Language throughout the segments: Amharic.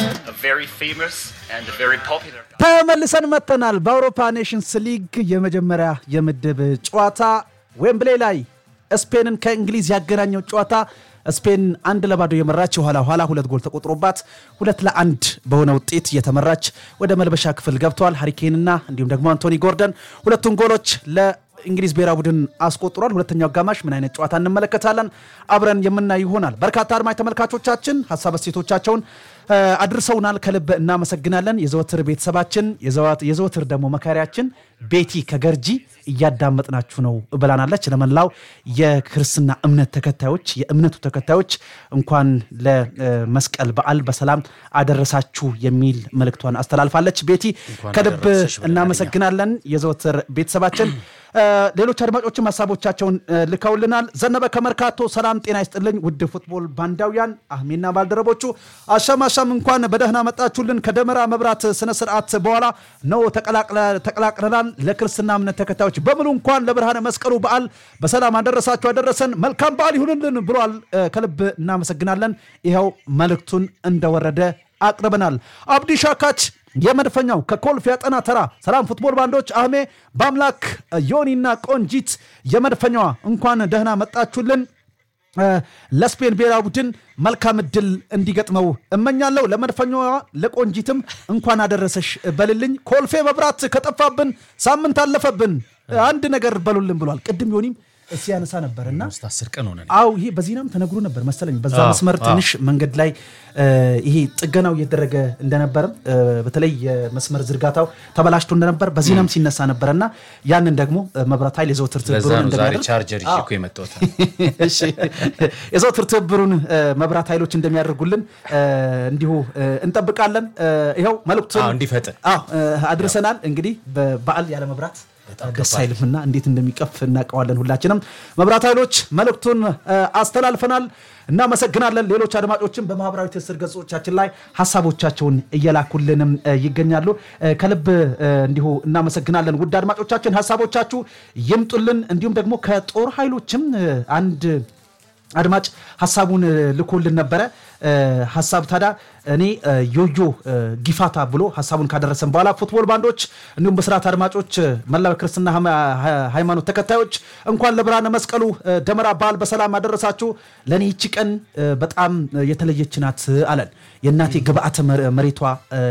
a very famous and a very popular ተመልሰን መጥተናል። በአውሮፓ ኔሽንስ ሊግ የመጀመሪያ የምድብ ጨዋታ ዌምብሌ ላይ ስፔንን ከእንግሊዝ ያገናኘው ጨዋታ ስፔን አንድ ለባዶ የመራች የኋላ ኋላ ሁለት ጎል ተቆጥሮባት ሁለት ለአንድ በሆነ ውጤት እየተመራች ወደ መልበሻ ክፍል ገብተዋል። ሃሪኬንና እንዲሁም ደግሞ አንቶኒ ጎርደን ሁለቱን ጎሎች ለእንግሊዝ ብሔራዊ ቡድን አስቆጥሯል። ሁለተኛው አጋማሽ ምን አይነት ጨዋታ እንመለከታለን አብረን የምናይ ይሆናል። በርካታ አድማጭ ተመልካቾቻችን ሀሳብ አስተያየቶቻቸውን እ፣ አድርሰውናል። ከልብ እናመሰግናለን። የዘወትር ቤተሰባችን የዘወት- የዘወትር ደግሞ መካሪያችን ቤቲ ከገርጂ እያዳመጥናችሁ ነው ብላናለች። ለመላው የክርስትና እምነት ተከታዮች የእምነቱ ተከታዮች እንኳን ለመስቀል በዓል በሰላም አደረሳችሁ የሚል መልእክቷን አስተላልፋለች። ቤቲ ከልብ እናመሰግናለን። የዘወትር ቤተሰባችን እ፣ ሌሎች አድማጮችም ሀሳቦቻቸውን እ፣ ልከውልናል። ዘነበ ከመርካቶ ሰላም ጤና ይስጥልኝ ውድ ፉትቦል ባንዳውያን አህሜና ባልደረቦቹ አሻም አሻም እንኳን በደህና መጣችሁልን። ከደመራ መብራት ስነ ስርዓት በኋላ ነው ተቀላቅለ- ተቀላቅለናል። ለክርስትና እምነት ተከታዮች በሙሉ እንኳን ለብርሃነ መስቀሉ በዓል በሰላም አደረሳችሁ አደረሰን። መልካም በዓል ይሁንልን ብሏል። እ፣ ከልብ እናመሰግናለን። ይኸው መልእክቱን እንደወረደ አቅርበናል። አብዲ ሻካች የመድፈኛው ከኮልፌ ያጠና ተራ ሰላም ፉትቦል ባንዶች አህሜ በአምላክ ዮኒና ቆንጂት የመድፈኛዋ እንኳን ደህና መጣችሁልን። እ፣ ለስፔን ብሔራዊ ቡድን መልካም እድል እንዲገጥመው እመኛለሁ። ለመድፈኛዋ ለቆንጂትም እንኳን አደረሰሽ በልልኝ። ኮልፌ መብራት ከጠፋብን ሳምንት አለፈብን፣ አንድ ነገር በሉልን ብሏል። ቅድም ዮኒም ሲያነሳ ነበር እና ሶስት አስር ቀን ሆነ አው ይሄ በዜናም ተነግሮ ነበር መሰለኝ። በዛ መስመር ትንሽ መንገድ ላይ እ፣ ይሄ ጥገናው እየተደረገ እንደነበርም እ፣ በተለይ የመስመር ዝርጋታው ተበላሽቶ እንደነበር በዜናም ሲነሳ ነበር እና ያንን ደግሞ እ፣ መብራት ኃይል የዘወትር ለዛ ትብብሩን ነው ዛሬ እንደሚያደርግ ቻርጀር ይዤ እኮ የመጣሁት እሺ የዘወትር ትብብሩን እ፣ መብራት ኃይሎች እንደሚያደርጉልን እ፣ እንዲሁ እ፣ እንጠብቃለን። እ፣ ይኸው መልእክቱን አዎ፣ እንዲፈጥን። አዎ፣ እ፣ አድርሰናል። እንግዲህ በበዓል ያለ መብራት ደስ አይልምና እንዴት እንደሚቀፍ እናውቀዋለን ሁላችንም። መብራት ኃይሎች መልእክቱን እ፣ አስተላልፈናል። እናመሰግናለን። ሌሎች አድማጮችም በማህበራዊ ትስስር ገጾቻችን ላይ ሀሳቦቻቸውን እየላኩልንም እ፣ ይገኛሉ። እ፣ ከልብ እ፣ እንዲሁ እናመሰግናለን። ውድ አድማጮቻችን ሀሳቦቻችሁ ይምጡልን። እንዲሁም ደግሞ ከጦር ኃይሎችም እ፣ አንድ አድማጭ ሀሳቡን እ፣ ልኮልን ነበረ። እ፣ ሀሳብ ታዲያ እኔ እ፣ ዮዮ እ፣ ጊፋታ ብሎ ሀሳቡን ካደረሰን በኋላ ፉትቦል ባንዶች እንዲሁም በስርዓት አድማጮች እ፣ መላው ክርስትና ሃይማ- ሃ- ሃይማኖት ተከታዮች እንኳን ለብርሃነ መስቀሉ እ፣ ደመራ በዓል በሰላም አደረሳችሁ። ለእኔ ይቺ ቀን እ፣ በጣም እ፣ የተለየች ናት አለን። የእናቴ ግብአተ መ- መሬቷ እ፣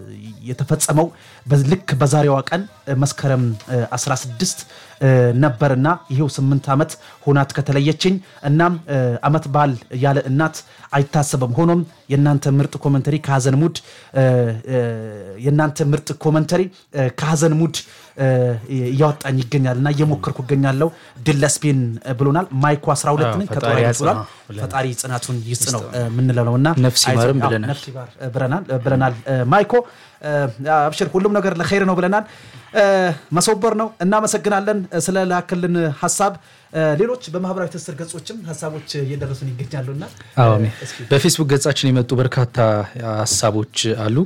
የተፈጸመው በ- ልክ በዛሬዋ ቀን እ፣ መስከረም እ፣ 16 እ፣ ነበርና ይሄው ስምንት ዓመት ሆናት ከተለየችኝ። እናም እ፣ ዓመት በዓል ያለ እናት አይታሰብም። ሆኖም የእናንተ ምርጥ ኮመንተሪ ከሀዘን ሙድ እ፣ እ፣ የእናንተ ምርጥ ኮመንተሪ እ፣ ከሀዘን ሙድ እ፣ እያወጣኝ ይገኛል እና እየሞከርኩ እገኛለሁ። ድል ለስፔን እ፣ ብሎናል። ማይኮ 12 ነኝ ከጦር ፈጣሪ ኃይሎች ብሏል። ያጽናው ብለናል። ፈጣሪ ጽናቱን ይስጥ ነው እ፣ የምንለው እና ነፍስ ይማርም አይዞህ፣ አዎ፣ ብለናል። ነፍስ ይማር እ፣ ብለናል እ፣ ብለናል እ፣ ማይኮ እ፣ አብሽር ሁሉም ነገር ለኸይር ነው ብለናል። እ፣ መሰበር ነው። እናመሰግናለን እ፣ ስለ ላክልን ሀሳብ። እ፣ ሌሎች በማህበራዊ ትስስር ገጾችም ሀሳቦች እየደረሱን ይገኛሉና አዎ አሜን። በፌስቡክ ገጻችን የመጡ በርካታ ሀሳቦች አሉ።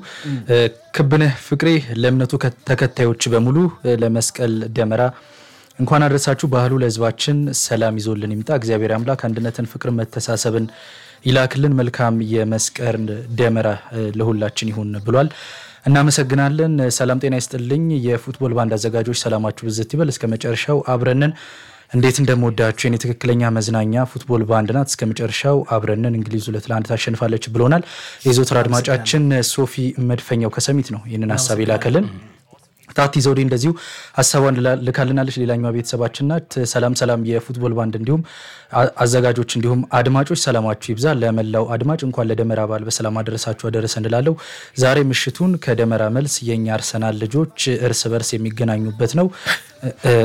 ክብነህ ፍቅሬ ለእምነቱ ከ- ተከታዮች በሙሉ ለመስቀል ደመራ እንኳን አደረሳችሁ። ባህሉ ለሕዝባችን ሰላም ይዞልን ይምጣ። እግዚአብሔር አምላክ አንድነትን፣ ፍቅር፣ መተሳሰብን ይላክልን። መልካም የመስቀል ደመራ እ፣ ለሁላችን ይሁን ብሏል። እናመሰግናለን። ሰላም ጤና ይስጥልኝ። የፉትቦል ባንድ አዘጋጆች ሰላማችሁ ብዝት ይበል። እስከ መጨረሻው አብረንን እንዴት እንደምወዳችሁ የኔ ትክክለኛ መዝናኛ ፉትቦል ባንድ ናት። እስከ መጨረሻው አብረንን እንግሊዝ ሁለት ለአንድ ታሸንፋለች ብሎናል። የዘወትር አድማጫችን ሶፊ መድፈኛው ከሰሚት ነው ይህንን ሀሳብ ይላከልን። ታቲ ዘውዴ እንደዚሁ ሀሳቧን ልላ- ልካልናለች። ሌላኛዋ ቤተሰባችን ናት። ሰላም ሰላም፣ የፉትቦል ባንድ እንዲሁም አ- አዘጋጆች እንዲሁም አድማጮች ሰላማችሁ ይብዛ። ለመላው አድማጭ እንኳን ለደመራ በዓል በሰላም አደረሳችሁ አደረሰ እንላለው። ዛሬ ምሽቱን ከደመራ መልስ የእኛ አርሰናል ልጆች እርስ በርስ የሚገናኙበት ነው። እ- እ-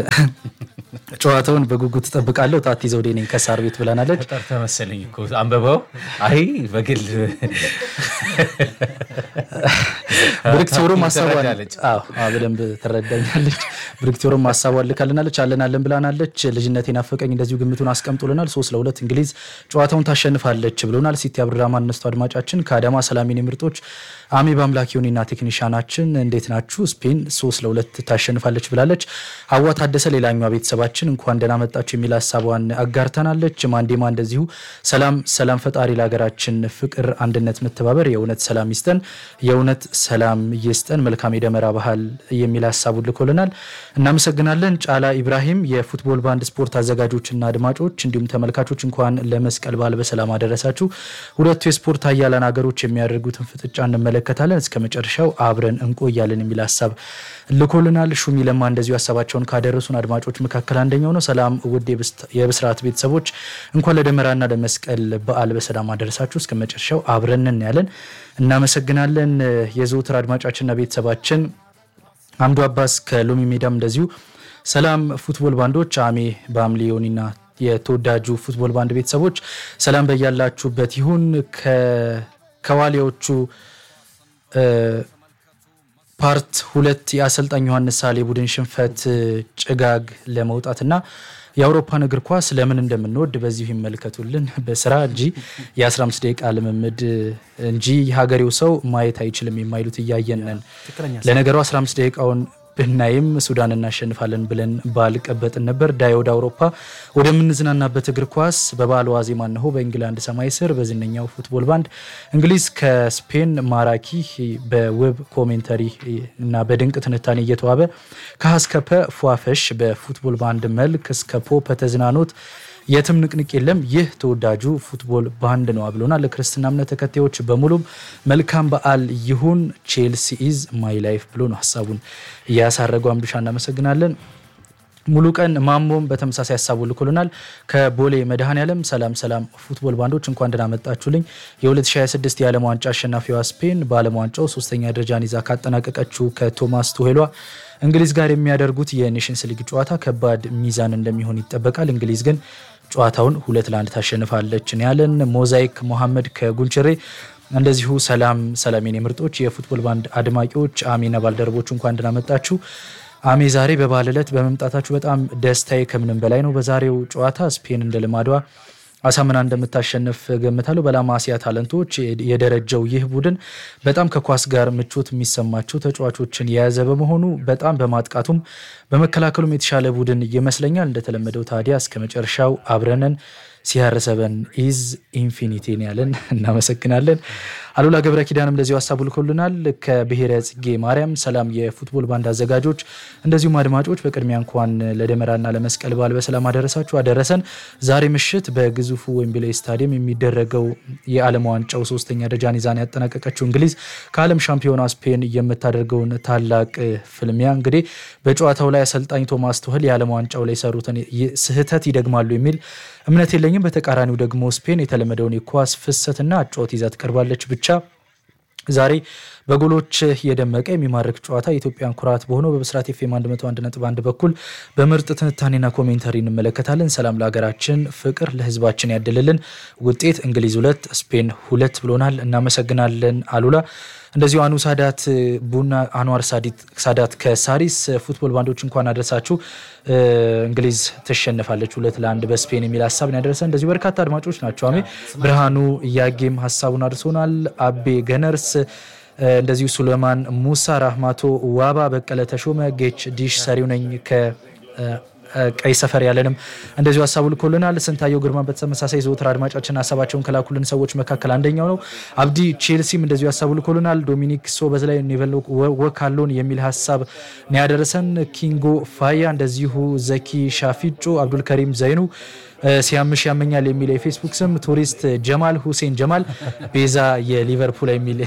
ጨዋታውን በጉጉት እጠብቃለሁ። ታቲ ዘውዴ ነኝ ከሳር ቤት ብለናለች። ጠርተህ መሰለኝ እኮ አንበባው። አይ በግል ብርክት ብሎ ማሳቧን ትረዳለች። አዎ፣ አዎ፣ በደንብ በደንብ ትረዳኛለች። ብሪክቶርም ሀሳቧን ልካልናለች። አለን አለን ብላናለች። ልጅነት ናፈቀኝ እንደዚሁ ግምቱን አስቀምጦልናል። ሶስት ለሁለት እንግሊዝ ጨዋታውን ታሸንፋለች ብሎናል። ሲቲ አብዱራማን እነስቱ አድማጫችን ከአዳማ ሰላሚን ምርጦች አሜ በአምላክ ዮኒና ቴክኒሻናችን እንዴት ናችሁ? ስፔን ሶስት ለሁለት ታሸንፋለች ብላለች። ሀዋ ታደሰ ሌላኛዋ ቤተሰባችን እንኳን ደህና መጣችሁ የሚል ሀሳቧን አጋርተናለች። ማንዴማ እንደዚሁ ሰላም ሰላም፣ ፈጣሪ ለሀገራችን ፍቅር፣ አንድነት፣ መተባበር የእውነት ሰላም ይስጠን፣ የእውነት ሰላም ይስጠን፣ መልካም የደመራ ባህል የሚል ሀሳቡን ልኮልናል። እናመሰግናለን። ጫላ ኢብራሂም የፉትቦል ባንድ ስፖርት አዘጋጆችና አድማጮች እንዲሁም ተመልካቾች እንኳን ለመስቀል በዓል በሰላም አደረሳችሁ። ሁለቱ የስፖርት ሀያላን ሀገሮች የሚያደርጉትን ፍጥጫ እንመለከታለን። እስከ መጨረሻው አብረን እንቆያለን የሚል ሀሳብ ልኮልናል። ሹሚ ለማ እንደዚሁ ሀሳባቸውን ካደረሱን አድማጮች መካከል አንደኛው ነው። ሰላም ውድ የብስራት ቤተሰቦች እንኳን ለደመራና ለመስቀል በዓል በሰላም አደረሳችሁ። እስከ መጨረሻው አብረን እናያለን። እናመሰግናለን። የዘውትር አድማጫችንና ቤተሰባችን አምዱ አባስ ከሎሚ ሜዳም እንደዚሁ ሰላም ፉትቦል ባንዶች አሜ በአምሌ ዮኒና የተወዳጁ ፉትቦል ባንድ ቤተሰቦች ሰላም በያላችሁበት ይሁን። ከዋሊያዎቹ ፓርት ሁለት የአሰልጣኝ ዮሐንስ ሳሌ ቡድን ሽንፈት ጭጋግ ለመውጣትና የአውሮፓን እግር ኳስ ለምን እንደምንወድ በዚሁ ይመልከቱልን። በስራ እንጂ የ15 ደቂቃ ልምምድ እንጂ የሀገሬው ሰው ማየት አይችልም የማይሉት እያየነን። ለነገሩ 15 ደቂቃውን ብናይም ሱዳን እናሸንፋለን ብለን ባልቀበጥን ነበር። ዳይ ወደ አውሮፓ ወደምንዝናናበት እግር ኳስ በበዓሉ ዋዜማ እነሆ በእንግላንድ ሰማይ ስር በዝነኛው ፉትቦል ባንድ እንግሊዝ ከስፔን ማራኪ በውብ ኮሜንተሪ እና በድንቅ ትንታኔ እየተዋበ ከሀስከፐ ፏፈሽ በፉትቦል ባንድ መልክ እስከ ፖ ተዝናኖት የትም ንቅንቅ የለም። ይህ ተወዳጁ ፉትቦል ባንድ ነው ብሎናል። ለክርስትና እምነት ተከታዮች በሙሉም መልካም በዓል ይሁን። ቼልሲ ኢዝ ማይ ላይፍ ብሎ ነው ሀሳቡን እያሳረገው። አምዱሻ እናመሰግናለን። ሙሉ ቀን ማሞም በተመሳሳይ ሀሳቡ ልኮልናል። ከቦሌ መድኃኔዓለም ሰላም ሰላም ፉትቦል ባንዶች እንኳን ደህና መጣችሁልኝ። የ2026 የዓለም ዋንጫ አሸናፊዋ ስፔን በዓለም ዋንጫው ሶስተኛ ደረጃን ይዛ ካጠናቀቀችው ከቶማስ ቱሄሏ እንግሊዝ ጋር የሚያደርጉት የኔሽንስ ሊግ ጨዋታ ከባድ ሚዛን እንደሚሆን ይጠበቃል። እንግሊዝ ግን ጨዋታውን ሁለት ለአንድ ታሸንፋለች ያለን። ሞዛይክ ሞሐመድ ከጉንችሬ እንደዚሁ ሰላም ሰላም የኔ ምርጦች የፉትቦል ባንድ አድማቂዎች አሜና ባልደረቦቹ እንኳን ደህና መጣችሁ። አሜ ዛሬ በበዓል ዕለት በመምጣታችሁ በጣም ደስታዬ ከምንም በላይ ነው። በዛሬው ጨዋታ ስፔን እንደ ልማዷ አሳምና እንደምታሸንፍ ገምታለሁ። በላማሲያ ታለንቶች የደረጀው ይህ ቡድን በጣም ከኳስ ጋር ምቾት የሚሰማቸው ተጫዋቾችን የያዘ በመሆኑ በጣም በማጥቃቱም በመከላከሉም የተሻለ ቡድን ይመስለኛል። እንደተለመደው ታዲያ እስከ መጨረሻው አብረነን ሲያረሰበን ኢዝ ኢንፊኒቲን ያለን እናመሰግናለን። አሉላ ገብረ ኪዳንም እንደዚሁ ሀሳቡ ልኮልናል። ከብሔረ ጽጌ ማርያም ሰላም የፉትቦል ባንድ አዘጋጆች እንደዚሁም አድማጮች በቅድሚያ እንኳን ለደመራና ለመስቀል በዓል በሰላም አደረሳችሁ አደረሰን። ዛሬ ምሽት በግዙፉ ዌምብሌይ ስታዲየም የሚደረገው የዓለም ዋንጫው ሶስተኛ ደረጃን ይዛን ያጠናቀቀችው እንግሊዝ ከዓለም ሻምፒዮና ስፔን የምታደርገውን ታላቅ ፍልሚያ እንግዲህ በጨዋታው ላይ አሰልጣኝ ቶማስ ቱህል የዓለም ዋንጫው ላይ የሰሩትን ስህተት ይደግማሉ የሚል እምነት የለኝም። በተቃራኒው ደግሞ ስፔን የተለመደውን የኳስ ፍሰትና አጨዋወት ይዛ ትቀርባለች ብቻ ዛሬ በጎሎች የደመቀ የሚማርክ ጨዋታ የኢትዮጵያን ኩራት በሆነው በብስራት ኤፍ ኤም 101.1 በኩል በምርጥ ትንታኔና ኮሜንታሪ እንመለከታለን። ሰላም ለሀገራችን፣ ፍቅር ለሕዝባችን ያድልልን። ውጤት እንግሊዝ ሁለት ስፔን ሁለት ብሎናል። እናመሰግናለን አሉላ። እንደዚሁ አኑ ሳዳት ቡና አንዋር ሳዳት ከሳሪስ ፉትቦል ባንዶች እንኳን አደረሳችሁ። እንግሊዝ ትሸንፋለች ሁለት ለአንድ በስፔን የሚል ሀሳብ ነው ያደረሰ። እንደዚሁ በርካታ አድማጮች ናቸው። አሜ ብርሃኑ እያጌም ሀሳቡን አድርሶናል። አቤ ገነርስ እንደዚሁ ሱሌማን ሙሳ፣ ራህማቶ ዋባ፣ በቀለ ተሾመ፣ ጌች ዲሽ ሰሪው ነኝ ከ ቀይ ሰፈር ያለንም እንደዚሁ ሀሳቡ ልኮልናል። ስንታየው ግርማ በተመሳሳይ ዘወትር አድማጫችን ሀሳባቸውን ከላኩልን ሰዎች መካከል አንደኛው ነው። አብዲ ቼልሲም እንደዚሁ ሀሳቡ ልኮልናል። ዶሚኒክ ሶ በዚህ ኒቨል ወካሎን የሚል ሀሳብ ነው ያደረሰን። ኪንጎ ፋያ እንደዚሁ ዘኪ ሻፊጮ፣ አብዱልከሪም ዘይኑ ሲያምሽ ያመኛል የሚል የፌስቡክ ስም ቱሪስት ጀማል ሁሴን ጀማል ቤዛ የሊቨርፑል የሚል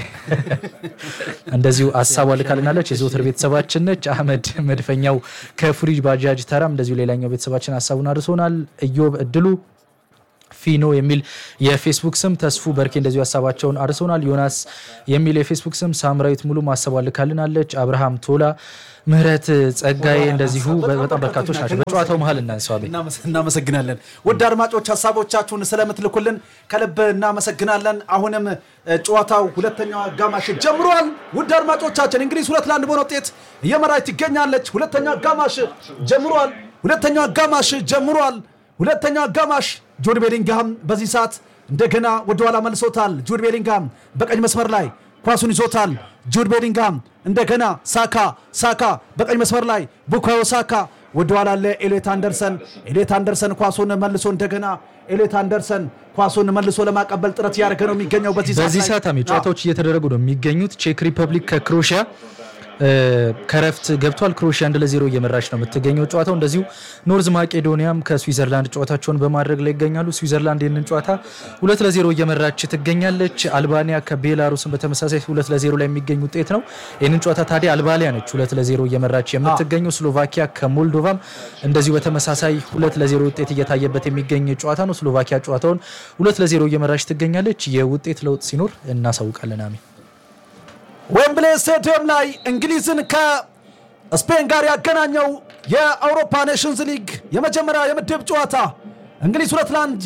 እንደዚሁ ሀሳቧ ልካልናለች። የዘወትር ቤተሰባችን ነች። አህመድ መድፈኛው ከፍሪጅ ባጃጅ ተራም እንደዚሁ ሌላኛው ቤተሰባችን ሀሳቡን አድርሶናል። እዮብ እድሉ ፊኖ የሚል የፌስቡክ ስም፣ ተስፉ በርኬ እንደዚሁ ሀሳባቸውን አድርሰውናል። ዮናስ የሚል የፌስቡክ ስም፣ ሳምራዊት ሙሉ ማሰቧ ልካልናለች። አብርሃም ቶላ፣ ምህረት ጸጋዬ እንደዚሁ በጣም በርካቶች ናቸው። በጨዋታው መሀል እናንሰዋል። እናመስ- እናመሰግናለን ውድ አድማጮች ሀሳቦቻችሁን ስለምትልኩልን ከልብ እናመሰግናለን። አሁንም እ፣ ጨዋታው ሁለተኛው አጋማሽ ጀምሯል። ውድ አድማጮቻችን እንግሊዝ ሁለት ለአንድ በሆነ ውጤት እየመራች ትገኛለች። ሁለተኛው አጋማሽ ጀምሯል። ሁለተኛው አጋማሽ ጀምሯል። ሁለተኛው አጋማሽ ጁድ ቤሊንግሃም በዚህ ሰዓት እንደገና ወደኋላ መልሶታል። ጁድ ቤሊንግሃም በቀኝ መስመር ላይ ኳሱን ይዞታል። ጁድ ቤሊንግሃም እንደገና ሳካ ሳካ በቀኝ መስመር ላይ ቡካዮ ሳካ ወደኋላ ለኤሌት አንደርሰን ኤሌት አንደርሰን ኳሱን መልሶ እንደገና ኤሌት አንደርሰን ኳሱን መልሶ ለማቀበል ጥረት እያደረገ ነው የሚገኘው በዚህ ሰዓት በዚህ ላይ። ሰዓት አሜ ጨዋታዎች እየተደረጉ ነው የሚገኙት። ቼክ ሪፐብሊክ ከክሮሺያ እ፣ ከረፍት ገብቷል። ክሮሺያ አንድ ለዜሮ እየመራች ነው የምትገኘው ጨዋታው። እንደዚሁ ኖርዝ ማቄዶኒያም ከስዊዘርላንድ ጨዋታቸውን በማድረግ ላይ ይገኛሉ። ስዊዘርላንድ ይህንን ጨዋታ ሁለት ለዜሮ እየመራች ትገኛለች። አልባኒያ ከቤላሩስን በተመሳሳይ ሁለት ለዜሮ ላይ የሚገኝ ውጤት ነው። ይህንን ጨዋታ ታዲያ አልባኒያ ነች ሁለት ለዜሮ እየመራች የምትገኘው። ስሎቫኪያ ከሞልዶቫም እንደዚሁ በተመሳሳይ ሁለት ለዜሮ ውጤት እየታየበት የሚገኝ ጨዋታ ነው። ስሎቫኪያ ጨዋታውን ሁለት ለዜሮ እየመራች ትገኛለች። የውጤት ለውጥ ሲኖር እናሳውቃለን። አሜ ዌምብሌ ስቴዲየም ላይ እንግሊዝን ከስፔን ጋር ያገናኘው የአውሮፓ ኔሽንስ ሊግ የመጀመሪያ የምድብ ጨዋታ እንግሊዝ ሁለት ለአንድ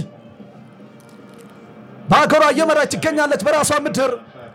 በሀገሯ እየመራች ትገኛለች። በራሷ ምድር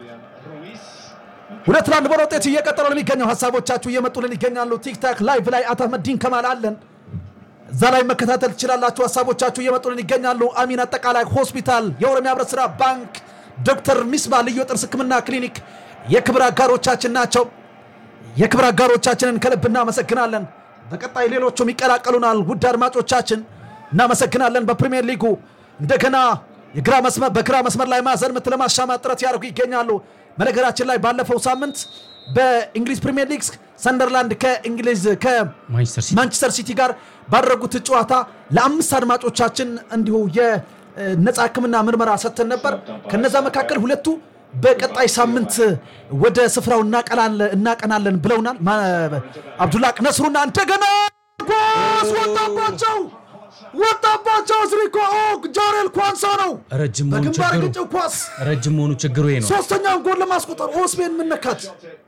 ሁለት ለአንድ በሆነ ውጤት እየቀጠለ ነው የሚገኘው። ሀሳቦቻችሁ እየመጡልን ይገኛሉ። ቲክታክ ላይቭ ላይ አታመዲን ከማል አለን። እዛ ላይ መከታተል ትችላላችሁ። ሀሳቦቻችሁ እየመጡልን ይገኛሉ። አሚን አጠቃላይ ሆስፒታል፣ የኦሮሚያ ህብረት ስራ ባንክ፣ ዶክተር ሚስባ ልዩ የጥርስ ህክምና ክሊኒክ የክብር አጋሮቻችን ናቸው። የክብር አጋሮቻችንን ከልብ እናመሰግናለን። በቀጣይ ሌሎቹም ይቀላቀሉናል። ውድ አድማጮቻችን እናመሰግናለን። በፕሪሚየር ሊጉ እንደገና የግራ መስመር በግራ መስመር ላይ ማዕዘን ምት ለማሻማት ጥረት ያደርጉ ይገኛሉ። በነገራችን ላይ ባለፈው ሳምንት በእንግሊዝ ፕሪሚየር ሊግ ሰንደርላንድ ከእንግሊዝ ማንቸስተር ሲቲ ከማንቸስተር ሲቲ ጋር ባደረጉት ጨዋታ ለአምስት አድማጮቻችን እንዲሁ የነፃ ህክምና ምርመራ ሰጥተን ነበር። ከነዛ መካከል ሁለቱ በቀጣይ ሳምንት ወደ ስፍራው እናቀላለ- እናቀናለን ብለውናል። ማ- አብዱላቅ ነስሩና እንደገና ኳስ ወጣባቸው ወጣባቸው። ዝሪኮ ጃሬል ኳንሳ ነው ረጅም መሆኑ በግንባር ችግሩ ግጭው ኳስ ረጅም መሆኑ ችግሩ ይሄ ነው። ሶስተኛውን ጎል ለማስቆጠር ኦ ስፔን ምነካት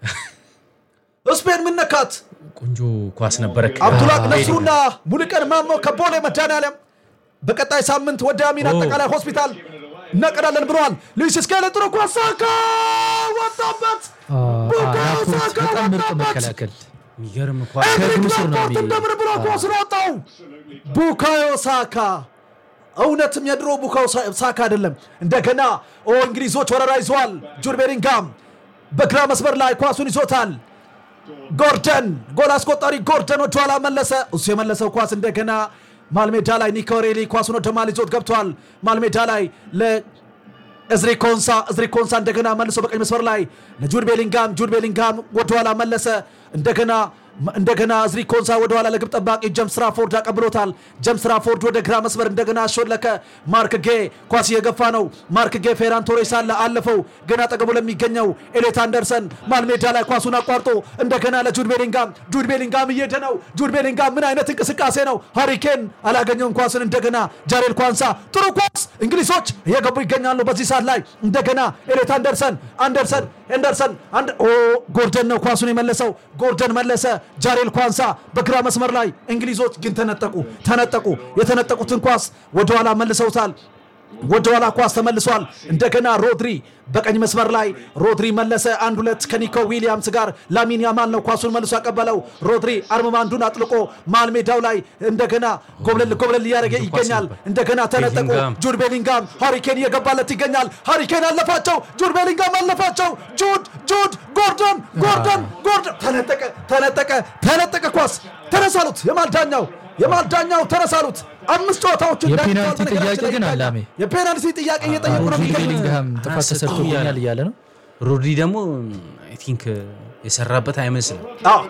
ስፔን ምነካት ቆንጆ ኳስ ነበረ። አብዱላቅ ነስሩና ሙሉቀን ማሞ ከቦሌ መድኃኔዓለም በቀጣይ ሳምንት ወደ አሚን አጠቃላይ ሆስፒታል እናቀዳለን ብለዋል። ሉዊስ ስኬሊ ጥሩ ኳስ ሳካ ወጣበት። ቡካዮ ራፖርት ሳካ በጣም ምርጥ ወጣበት። መከላከል የሚገርም ኳስ ኤሪክ ምስር ነው ላፖርት የሚ- እንደምን ብሎ ኳስን ወጣው። ቡካዮ ሳካ እውነትም የድሮ ቡካዮ ሳ- ሳካ አይደለም። እንደገና ኦ እንግሊዞች ወረራ ይዘዋል። ጁድ ቤሊንጋም በግራ መስመር ላይ ኳሱን ይዞታል። ጎርደን ጎል አስቆጣሪ ጎርደን ወደ ኋላ መለሰ። እሱ የመለሰው ኳስ እንደገና ማልሜዳ ላይ ኒኮ ሬሊ ኳሱን ወደ ማል ይዞት ገብቷል። ማልሜዳ ላይ ለእዝሪ ኮንሳ እዝሪ ኮንሳ እንደገና መልሶ በቀኝ መስመር ላይ ለጁድ ቤሊንጋም ጁድ ቤሊንጋም ወደ ኋላ መለሰ። እንደገና እንደገና እዝሪ ኮንሳ ወደ ኋላ ለግብ ጠባቂ ጀምስ ራፎርድ አቀብሎታል። ጀምስ ራፎርድ ወደ ግራ መስመር እንደገና አሾለከ። ማርክ ጌ ኳስ እየገፋ ነው። ማርክ ጌ ፌራን ቶሬስ አለ አለፈው። ግን አጠገቡ ለሚገኘው ኤሌት አንደርሰን ማልሜዳ ላይ ኳሱን አቋርጦ እንደገና ለጁድ ቤሊንጋም ጁድ ቤሊንጋም እየሄደ ነው። ጁድ ቤሊንጋም ምን አይነት እንቅስቃሴ ነው! ሃሪኬን አላገኘውም ኳስን። እንደገና ጃሬል ኳንሳ ጥሩ ኳስ። እንግሊዞች እየገቡ ይገኛሉ በዚህ ሰዓት ላይ እንደገና ኤሌት አንደርሰን አንደርሰን ኤንደርሰን አንድ ኦ ጎርደን ነው ኳሱን የመለሰው። ጎርደን መለሰ። ጃሬል ኳንሳ በግራ መስመር ላይ እንግሊዞች ግን ተነጠቁ ተነጠቁ። የተነጠቁትን ኳስ ወደኋላ መልሰውታል። ወደኋላ ኳስ ተመልሷል። እንደገና ሮድሪ በቀኝ መስመር ላይ ሮድሪ መለሰ። አንድ ሁለት ከኒኮ ዊሊያምስ ጋር ላሚን ያማል ነው ኳሱን መልሶ ያቀበለው። ሮድሪ አርምባንዱን አጥልቆ መሃል ሜዳው ላይ እንደገና ጎብለል ጎብለል እያደረገ ይገኛል። እንደገና ተነጠቁ። ቤሊንጋም። ጁድ ቤሊንጋም ሃሪኬን እየገባለት ይገኛል። ሃሪኬን አለፋቸው። ጁድ ቤሊንጋም አለፋቸው። ጁድ ጁድ ጎርደን ጎርደን ጎርደን ተነጠቀ ተነጠቀ ተነጠቀ ኳስ ተነሳሉት። የማልዳኛው የማልዳኛው ተነሳሉት። አምስት ጨዋታዎችን የፔናልቲ ዳኝተዋል። በነገራችን ጥያቄ ላይ ግን ይገኛል። አላሜ። የፔናልቲ ጥያቄ እየጠየቁ ነው ጁድ የሚገኙት። ቤሊንግሃም ጥፋት አያሰጡም ተሰርቶብኛል እያለ እያለ ነው። ሮድሪ ደግሞ አይ ቲንክ የሰራበት አይመስልም። አዎ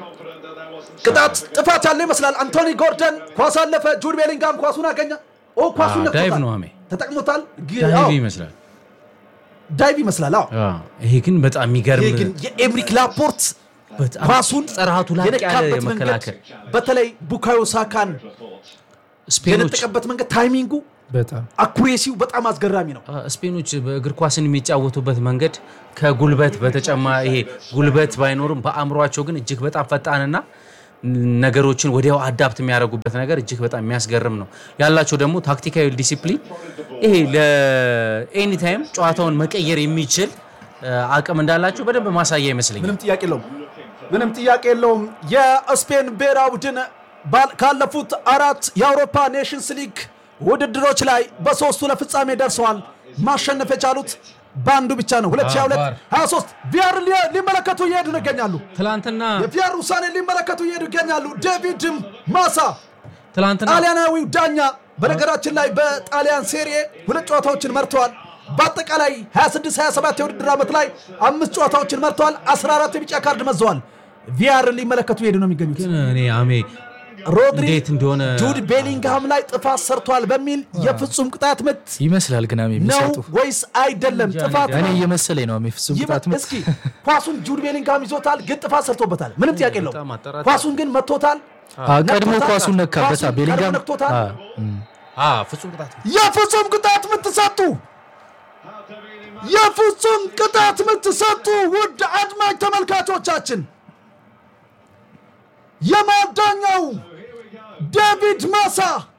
ቅጣት ጥፋት ያለው ይመስላል። አንቶኒ ጎርደን ኳስ አለፈ። ጁድ ቤሊንጋም ኳሱን አገኘ። ኦ ኳሱን አዎ፣ ዳይቭ ነክቶታል። ነው አሜ። ተጠቅሞታል። ግ- ዳይቭ አዎ፣ ይመስላል። ዳይቭ ይመስላል። አዎ አዎ፣ ይሄ ግን በጣም የሚገርም ይህ ግን የኤምሪክ ላፖርት በጣም ኳሱን ጥራቱ ላቅ ያለ የነካበት መንገድ መከላከል በተለይ ቡካዮ ሳካን ስፔኖች የነጠቀበት መንገድ ታይሚንጉ በጣም አኩሬሲው በጣም አስገራሚ ነው። ስፔኖች በእግር ኳስን የሚጫወቱበት መንገድ ከጉልበት በተጨማሪ ይሄ ጉልበት ባይኖርም በአእምሯቸው ግን እጅግ በጣም ፈጣንና ነገሮችን ወዲያው አዳፕት የሚያደርጉበት ነገር እጅግ በጣም የሚያስገርም ነው። ያላቸው ደግሞ ታክቲካዊ ዲሲፕሊን ይሄ ለኤኒ ታይም ጨዋታውን መቀየር የሚችል እ፣ አቅም እንዳላቸው በደንብ ማሳያ ይመስለኛል። ምንም ጥያቄ የለውም። ምንም ጥያቄ የለውም። የስፔን ብሔራዊ ቡድን ባል- ካለፉት አራት የአውሮፓ ኔሽንስ ሊግ ውድድሮች ላይ በሶስቱ ለፍጻሜ ደርሰዋል። ማሸነፍ የቻሉት በአንዱ ብቻ ነው። 2022 ቫር። 23 ቪያር ሊ- ሊመለከቱ እየሄዱ ነው ይገኛሉ። ትላንትና የቪያር ውሳኔ ሊመለከቱ እየሄዱ ይገኛሉ። ዴቪድ ማሳ ትላንትና ጣሊያናዊው ዳኛ በነገራችን ላይ በጣሊያን ሴሪኤ ሁለት ጨዋታዎችን መርተዋል። በአጠቃላይ 26 27 የውድድር ዓመት ላይ አምስት ጨዋታዎችን መርተዋል። 14 የቢጫ ካርድ መዘዋል። ቪያርን ሊመለከቱ እየሄዱ ነው የሚገኙት። ግን እኔ አሜ ሮድሪ እንዴት እንደሆነ ጁድ ቤሊንግሃም ላይ ጥፋት ሰርቷል በሚል የፍጹም ቅጣት ምት ይመስላል ግን አሜ ነው የሚሰጡ ወይስ አይደለም? ጥፋት እኔ ነው። እየመሰለኝ ነው የፍጹም ይመ- ቅጣት ምት እስኪ ኳሱን ጁድ ቤሊንግሃም ይዞታል፣ ግን ጥፋት ሰርቶበታል። ምንም ጥያቄ የለውም። በጣም አጠራጣሪ። ኳሱን ግን መቶታል። አ፣ ቀድሞ ነክቶታል። ኳሱን ነካበታ ኳሱን ቤሊንጋም ቀድሞ ነክቶታል። አ፣ እም። አ ፍጹም ቅጣት የፍጹም ቅጣት ምት ሰጡ። የፍጹም ቅጣት ምት ሰጡ። ውድ አድማጭ ተመልካቾቻችን የማዳኛው ዴቪድ ማሳ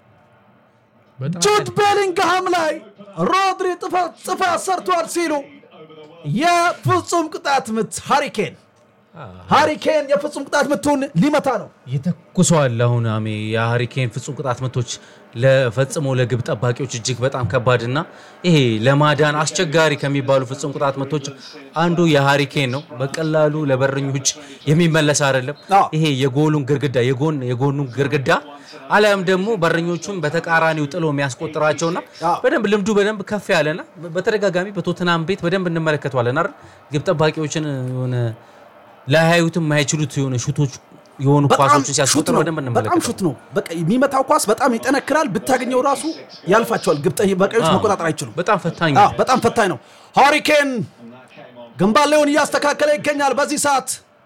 ጁድ ቤሊንግሃም ላይ ሮድሪ ጥፋት ጥፋት ሰርቷል ሲሉ የፍጹም ቅጣት ምት ሃሪኬን ሃሪኬን የፍጹም ቅጣት ምቱን ሊመታ ነው። ይተኩሰዋል። አሁን አሜ የሃሪኬን ፍጹም ቅጣት ምቶች ለፈጽሞ ለግብ ጠባቂዎች እጅግ በጣም ከባድና ይሄ ለማዳን አስቸጋሪ ከሚባሉ ፍጹም ቅጣት ምቶች አንዱ የሃሪኬን ነው። በቀላሉ ለበረኞች የሚመለስ አይደለም። አዎ። ይሄ የጎሉን ግርግዳ የጎን የጎኑን ግርግዳ አሊያም ደግሞ በረኞቹን በተቃራኒው ጥሎ የሚያስቆጥራቸውና አዎ። በደንብ ልምዱ በደንብ ከፍ ያለና በተደጋጋሚ በቶትናም ቤት በደንብ እንመለከተዋለን አይደል ግብ ጠባቂዎችን የሆነ ላያዩትም የማይችሉት የሆነ ሹቶች የሆኑ በጣም ኳሶችን ሹት ሲያስቆጥር ነው። በደንብ በጣም እንመለከተዋለን። ሹት ነው። በቃ የሚመታው ኳስ በጣም ይጠነክራል። ብታገኘው ራሱ ያልፋቸዋል። ግብ ጠባቂዎች አዎ። መቆጣጠር አይችሉም። በጣም ፈታኝ አዎ፣ በጣም ፈታኝ ነው። ሃሪኬን ግንባሌውን እያስተካከለ ይገኛል። በዚህ ሰዓት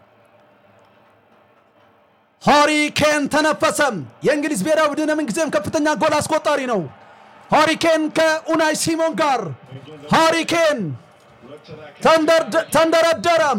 ሃሪኬን ተነፈሰም። የእንግሊዝ ብሔራዊ ቡድን ምንጊዜም ከፍተኛ ጎል አስቆጣሪ ነው። ሃሪኬን ከኡናይ ሲሞን ጋር ሃሪኬን ተንደርደ- ተንደረደረም።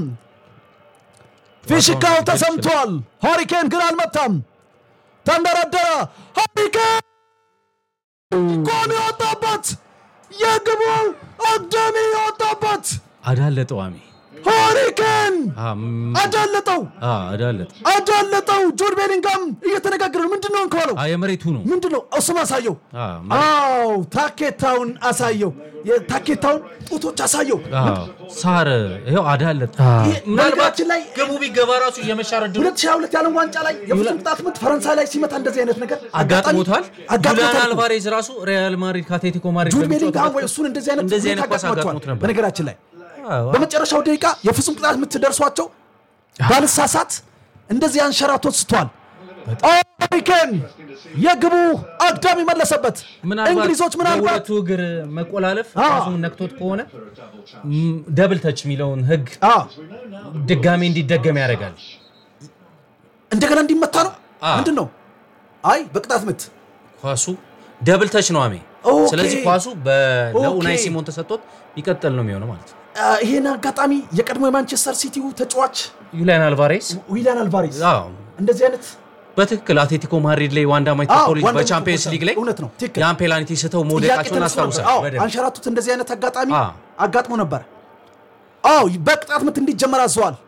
ፊሽካው ተሰምቷል። ሃሪኬን ግን አልመታም። ተንደረደረ። ሃሪኬን ጎል የወጣበት የግቡ አግዳሚ የወጣበት አዳለጠው አሜ ሃሪኬን አ፣ ም- አዳለጠው አ፣ አዳለጠ አዳለጠው። ጁድ ቤሊንጋም እየተነጋገረ ነው። ምንድን ነው እንከዋለው? አ፣ የመሬቱ ነው ምንድን ነው እሱም አሳየው። አ፣ አው ታኬታውን አሳየው። የታኬታውን ጡቶች አሳየው። አ፣ ሳር ይኸው አዳለጠ ይሄ በነገራችን ላይ ግቡ ቢገባ ራሱ የመሻር እድሉ 2022 የዓለም ዋንጫ ላይ የፍጹም ቅጣት ምት ፈረንሳይ ላይ ሲመታ እንደዚህ አይነት ነገር አጋጥሞታል። ጁሊያን አጋጥሞታል። አልቫሬዝ ራሱ ሪያል ማድሪድ ከአትሌቲኮ ማድሪድ ጁድ በሚጫወትበት ቤሊንጋም ወይ ወቅት እሱን እንደዚህ አይነት እንደዚህ ሁኔታ አይነት ኳስ አጋጥሟቸዋል። አጋጥሞት ነበር። በነገራችን ላይ አዎ። በመጨረሻው ደቂቃ የፍጹም ቅጣት የምትደርሷቸው ባልሳሳት እንደዚህ አንሸራቶት ስቷል። ሃሪኬን የግቡ አግዳሚ መለሰበት። ምናልባት እንግሊዞች ምናልባት የሁለቱ እግር መቆላለፍ አዎ። ራሱን ነክቶት ከሆነ ም፣ ደብል ተች የሚለውን ህግ አ፣ ድጋሜ እንዲደገም ያደርጋል። እንደገና እንዲመታ ነው አ። ምንድን ነው? አይ በቅጣት ምት ኳሱ ደብል ተች ነው አሜ። ኦኬ። ስለዚህ ኳሱ በ- ለኡናይ ኦኬ። ሲሞን ተሰጥቶት ይቀጥል ነው የሚሆነው ማለት ነው። አ፣ ይሄን አጋጣሚ የቀድሞ የማንቸስተር ሲቲው ተጫዋች ዩሊያን አልቫሬስ ዊሊያን አልቫሬዝ አዎ፣ እንደዚህ አይነት በትክክል አትሌቲኮ ማድሪድ ላይ ዋንዳ አዎ፣ ማይቶፖሊስ ዋንዳ በቻምፒየንስ ማይቶፖሊስ ሊግ ላይ እውነት ነው፣ ትክክል። ያን ፔናልቲ ስተው ጥያቄ መውደቃቸውን ተነስቶ ነበር። አስታውሳል። አዎ በደንብ አንሸራቱት እንደዚህ አይነት አጋጣሚ አ። አጋጥሞ ነበር። አዎ በቅጣት ምት እንዲጀመር አዘዋል።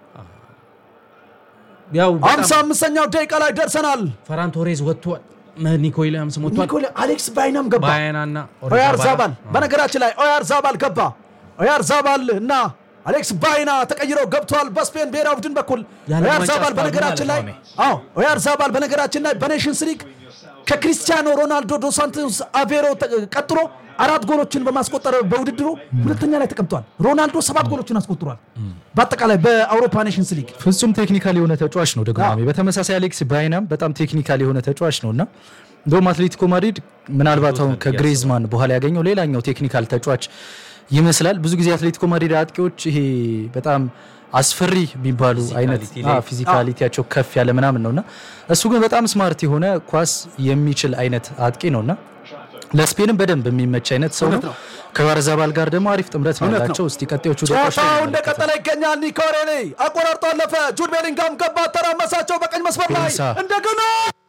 ያው በጣም ሃምሳ አምስተኛው ደቂቃ ላይ ደርሰናል። ፈራን ቶሬዝ ወጥቷል። ኒኮ ዊሊያምስ ወጥቷል። ኒኮላ አሌክስ ባይናም ገባ። ባያናና ኦያር ዛባል በነገራችን ላይ ኦያር ዛባል ገባ። ኦያር ዛባል እና አሌክስ ባይና ተቀይረው ገብተዋል። በስፔን ብሔራዊ ቡድን በኩል ያለ ኦያር ዋንጫ ዛባል አስባሉ በነገራችን ላይ ማለት አዎ ኦያር ዛባል በነገራችን ላይ በኔሽንስ ሊግ ከክሪስቲያኖ ሮናልዶ ዶ ሳንቶስ አቬሮ ተ- ቀጥሎ አራት ጎሎችን በማስቆጠር በውድድሩ ሁለተኛ ላይ ተቀምጧል። ሮናልዶ ሰባት ጎሎችን አስቆጥሯል። በአጠቃላይ በአውሮፓ ኔሽንስ ሊግ ፍጹም ቴክኒካል የሆነ ተጫዋች ነው ደግሞ አዎ። አሜ። በተመሳሳይ አሌክስ ባይናም በጣም ቴክኒካል የሆነ ተጫዋች ነው እና እንደውም አትሌቲኮ ማድሪድ ምናልባት አሁን ከግሬዝማን በኋላ ያገኘው ሌላኛው ቴክኒካል ተጫዋች ይመስላል። ብዙ ጊዜ አትሌቲኮ ማድሪድ አጥቂዎች ይሄ በጣም አስፈሪ የሚባሉ አይነት ፊዚካሊቲ ላይ- አዎ፣ ፊዚካሊቲያቸው ከፍ ያለ ምናምን ነውና እሱ ግን በጣም ስማርት የሆነ ኳስ የሚችል አይነት አጥቂ ነውና ለስፔንም በደንብ የሚመች አይነት ሰው ነው። እውነት ነው። ከቫርዛባል ጋር ደግሞ አሪፍ ጥምረት ነው እውነት ነው። ያላቸው። እስቲ ቀጣዮቹ ደቂቃዎች ላይ ጨዋታው እንመለከታለን። እንደቀጠለ ይገኛል። ኒኮ ሬሌ አቆራርጦ አለፈ። ጁድ ቤሊንጋም ገባ፣ ተራመሳቸው በቀኝ መስመር ላይ ፔንሳ። እንደገና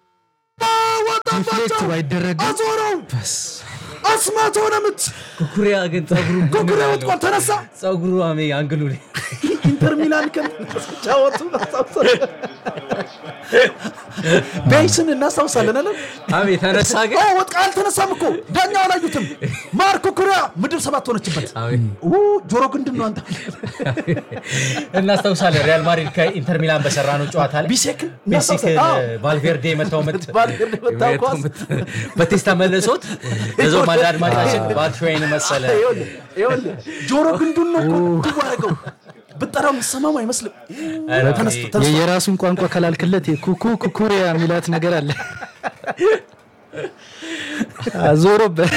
ዲፍሌክት ወጣባቸው፣ ባይደረግም አዞረው፣ አስማት ሆነ ምት። ኩኩሪያ ግን ጸጉሩ ኩኩሪያ ወጥቋል፣ ተነሳ። ጸጉሩ አሜ አንግሉ ላይ ኢንተር ሚላን ከጫወቱ ቤይስን እናስታውሳለን አለ አሜ ተነሳ ግን ኦ ወጥቃ አልተነሳም እኮ ዳኛው አላዩትም። ማርክ ኩኩሪያ ምድብ ሰባት ሆነችበት። አሜ ኡ ጆሮ ግንድን ነው አንተ እናስታውሳለን ሪያል ማድሪድ ከኢንተር ሚላን በሰራ ነው ጨዋታ ላይ ቢሴክን ሜሲክ እናስታውሳለን። አዎ። ቫልቬርዴ የመታው ምት ቫልቬርዴ የመታው ኳስ። በቴስታ መለሶት እዛው ማለ አድማጫችን ባትሾይን መሰለ ይኸውልህ ይኸውልህ ጆሮ ግንዱን ነው እኮ ድቡ አደረገው። ብጠራው የሚሰማው አይመስልም። ተነስቶ ተነስቶ የየራሱን ቋንቋ ከላልክለት ኩኩ ኩኩሪያ የሚላት ነገር አለ። ዞሮበት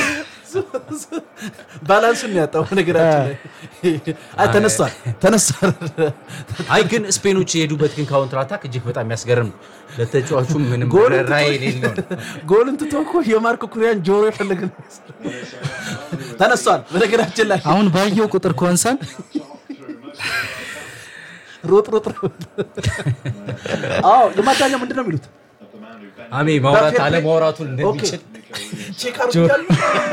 ባላንሱን ነው ያጣው። ነገራችን ላይ አይ ተነስቷል ተነስቷል። አይ ግን ስፔኖች የሄዱበት ግን ካውንትር አታክ እጅግ በጣም የሚያስገርም ነው። ለተጫዋቹም ምንም ጎልን ራይ ትቶ- የሌለው ጎልን ትቶ እኮ የማርክ ኩሪያን ጆሮ የፈለገ ነው። ተነስቷል። በነገራችን ላይ አሁን ባየው ቁጥር ኮንሳን ሮጥ ሮጥ ሮጥ። አዎ የማዳኛው ምንድን ነው የሚሉት? አሜ ማውራት በፌር አለ ፕሌይ- ማውራቱን ኦኬ እንደሚችል ቼክ አድርጋለሁ።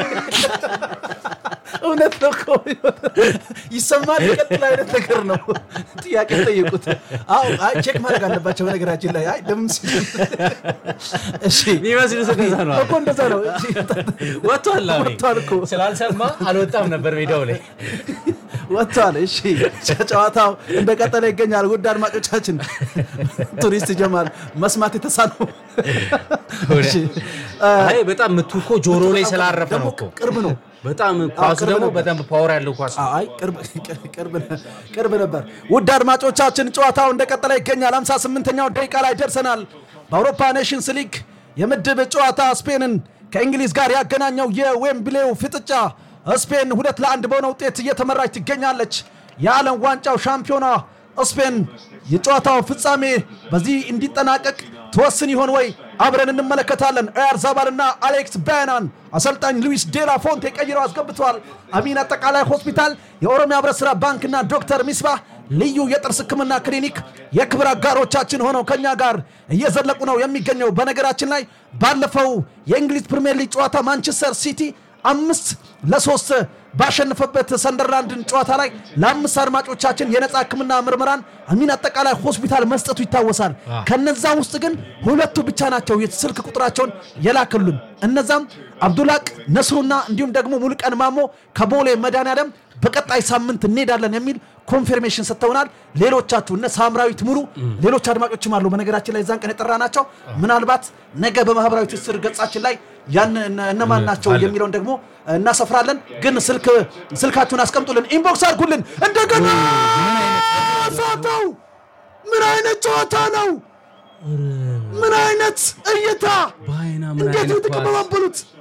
እውነት ነው እኮ ይሰማል። ይቀጥል አይነት ነገር ነው። ጥያቄ ጠየቁት። አዎ አይ ቼክ ማድረግ አለባቸው። በነገራችን ላይ አይ ለምን ሲል እሺ የሚመስሉት እንደዛ ነው። እኮ እንደዛ ነው። ወጥቷል አሜ ወጥቷል እኮ ስላልሰማ አልወጣም ነበር ሜዳው ላይ ወጥቷል። እሺ ጨዋታው እንደቀጠለ ይገኛል። ውድ አድማጮቻችን ቱሪስት ጀማል መስማት የተሳነው እሺ፣ አይ በጣም ምቱ እኮ ጆሮ ላይ ስላረፈ ደግሞ ነው እኮ ቅርብ ነው። በጣም ኳሱ ቅርብ ደግሞ ነበር። በደንብ ፓወር ያለው ኳስ ነው። አይ ቅርብ ቅርብ ቅርብ ነበር። ውድ አድማጮቻችን ጨዋታው እንደቀጠለ ይገኛል። 58ኛው ደቂቃ ላይ ደርሰናል። በአውሮፓ ኔሽንስ ሊግ የምድብ ጨዋታ ስፔንን ከእንግሊዝ ጋር ያገናኘው የዌምብሌው ፍጥጫ ስፔን ሁለት ለአንድ በሆነ ውጤት እየተመራች ትገኛለች። የዓለም ዋንጫው ሻምፒዮና ስፔን የጨዋታው ፍጻሜ በዚህ እንዲጠናቀቅ ትወስን ይሆን ወይ? አብረን እንመለከታለን። ኤር ዛባልና አሌክስ ባያናን አሰልጣኝ ሉዊስ ዴላ ፎንቴ ቀይረው አስገብተዋል። አሚን አጠቃላይ ሆስፒታል፣ የኦሮሚያ ህብረት ሥራ ባንክና ዶክተር ሚስባህ ልዩ የጥርስ ህክምና ክሊኒክ የክብር አጋሮቻችን ሆነው ከኛ ጋር እየዘለቁ ነው የሚገኘው። በነገራችን ላይ ባለፈው የእንግሊዝ ፕሪምየር ሊግ ጨዋታ ማንቸስተር ሲቲ አምስት ለሶስት ባሸነፈበት ሰንደርላንድን ጨዋታ ላይ ለአምስት አድማጮቻችን የነፃ ህክምና ምርመራን አሚን አጠቃላይ ሆስፒታል መስጠቱ ይታወሳል። ከነዛ ውስጥ ግን ሁለቱ ብቻ ናቸው የስልክ ቁጥራቸውን የላክሉን። እነዛም አብዱላቅ ነስሩና እንዲሁም ደግሞ ሙሉቀን ማሞ ከቦሌ መድኃኔዓለም በቀጣይ ሳምንት እንሄዳለን የሚል ኮንፊርሜሽን ሰጥተውናል። ሌሎቻችሁ እነ ሳምራዊት ሙሉ ሌሎች አድማጮችም አሉ። በነገራችን ላይ ዛን ቀን የጠራ ናቸው። ምናልባት ነገ በማህበራዊ ትስስር ገጻችን ላይ ያን እነ- እነማን ናቸው የሚለውን ደግሞ እናሰፍራለን። ግን ስልክ ስልካችሁን አስቀምጡልን፣ ኢንቦክስ አድርጉልን። እንደገና ሳተው ምን አይነት ጨዋታ ነው? ምን አይነት እይታ! በአይና ምን እንዴት አይነት ኳስ! የተቀበባበሉት